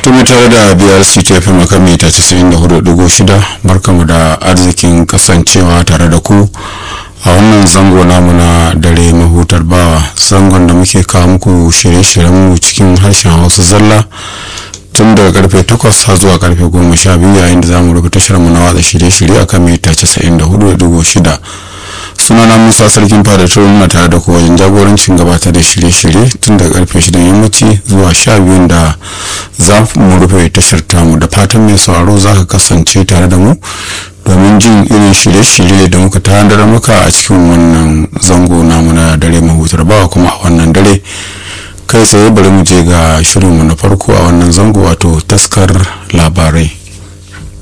tumi tare da brc ta fi makami ta 94.6 barkamu da arzikin kasancewa tare da ku a wannan zango namu na dare mahutar bawa zangon da muke kawo muku shirye-shiryenmu cikin harshen hausa zalla tun daga karfe 8 har zuwa karfe 12 yayin da zamu rubuta shirinmu na watsa shirye-shirye a kan mita 94.6 sunana musa sarkin fada turin na tare da ku wajen jagorancin gabatar da shirye-shirye tun daga karfe 6 yammaci zuwa 12 da za mu rufe tashar tamu da fatan mai sauraro za ka kasance tare da mu domin jin irin shirye-shirye da muka tanadar maka a cikin wannan zango namu na dare mahutar bawa kuma a wannan dare kai tsaye bari mu je ga shirinmu na farko a wannan zango wato taskar labarai